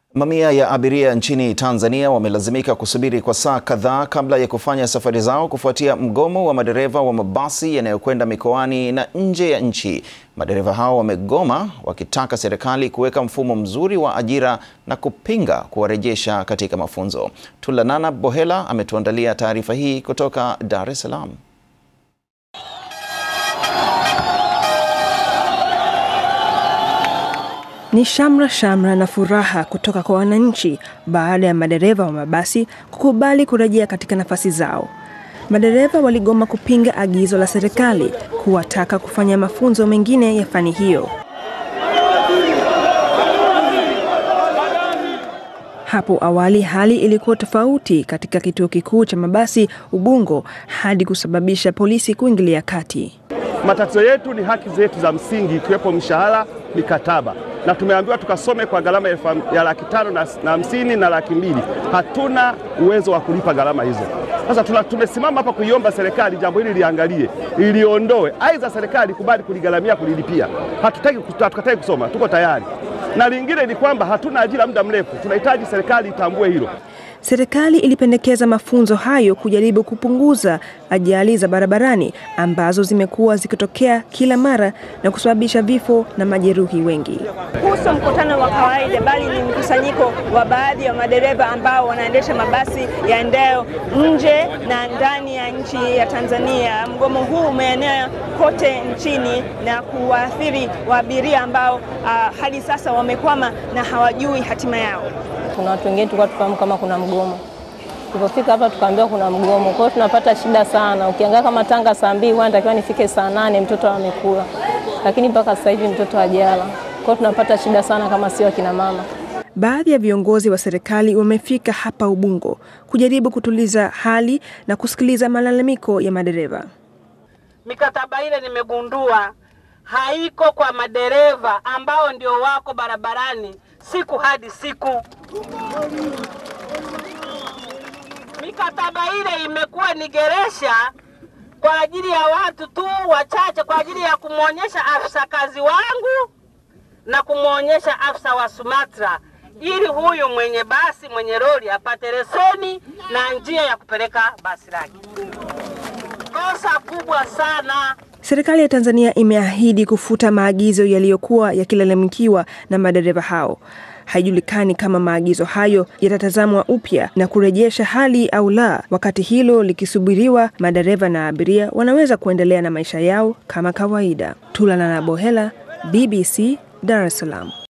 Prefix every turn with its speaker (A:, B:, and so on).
A: Mamia ya abiria nchini Tanzania wamelazimika kusubiri kwa saa kadhaa kabla ya kufanya safari zao kufuatia mgomo wa madereva wa mabasi yanayokwenda mikoani na nje ya nchi. Madereva hao wamegoma wakitaka serikali kuweka mfumo mzuri wa ajira na kupinga kuwarejesha katika mafunzo. Tulanana Bohela ametuandalia taarifa hii kutoka Dar es Salaam.
B: Ni shamra shamra na furaha kutoka kwa wananchi baada ya madereva wa mabasi kukubali kurejea katika nafasi zao. Madereva waligoma kupinga agizo la serikali kuwataka kufanya mafunzo mengine ya fani hiyo. Hapo awali hali ilikuwa tofauti katika kituo kikuu cha mabasi Ubungo hadi kusababisha polisi kuingilia kati.
C: Matatizo yetu ni haki zetu za msingi ikiwepo mishahara, mikataba na tumeambiwa tukasome kwa gharama ya laki tano na hamsini na laki mbili. Hatuna uwezo wa kulipa gharama hizo. Sasa tumesimama hapa kuiomba serikali jambo hili liangalie, iliondoe, aidha serikali kubali kuligharamia, kulilipia. Hatutaki hatukataki kusoma, tuko tayari. Na lingine ni kwamba hatuna ajira muda mrefu, tunahitaji serikali itambue hilo.
B: Serikali ilipendekeza mafunzo hayo kujaribu kupunguza ajali za barabarani ambazo zimekuwa zikitokea kila mara na kusababisha vifo na majeruhi wengi.
D: Huu sio mkutano wa kawaida, bali ni mkusanyiko wa baadhi ya madereva ambao wanaendesha mabasi yaendayo nje na ndani ya nchi ya Tanzania. Mgomo huu umeenea kote nchini na kuwaathiri waabiria ambao uh, hadi sasa wamekwama na hawajui hatima yao.
E: Kuna watu wengine tulikuwa tufahamu kama kuna mgomo. Tulipofika hapa tukaambiwa kuna mgomo, kwa hiyo tunapata shida sana. Ukiangalia kama Tanga saa mbili natakiwa nifike saa nane mtoto amekula, lakini mpaka sasa hivi mtoto hajala. Kwa hiyo tunapata shida sana kama sio akina mama.
B: Baadhi ya viongozi wa serikali wamefika hapa Ubungo kujaribu kutuliza hali na kusikiliza malalamiko ya madereva.
F: Mikataba ile nimegundua haiko kwa madereva ambao ndio wako barabarani siku hadi siku. Mikataba ile imekuwa ni geresha kwa ajili ya watu tu wachache, kwa ajili ya kumwonyesha afisa kazi wangu na kumwonyesha afisa wa Sumatra, ili huyu mwenye basi mwenye lori apate leseni na njia ya kupeleka basi lake. Kosa kubwa sana.
B: Serikali ya Tanzania imeahidi kufuta maagizo yaliyokuwa yakilalamikiwa na madereva hao. Haijulikani kama maagizo hayo yatatazamwa upya na kurejesha hali au la. Wakati hilo likisubiriwa, madereva na abiria wanaweza kuendelea na maisha yao kama kawaida. Tulanana Bohela, BBC, Dar es Salaam.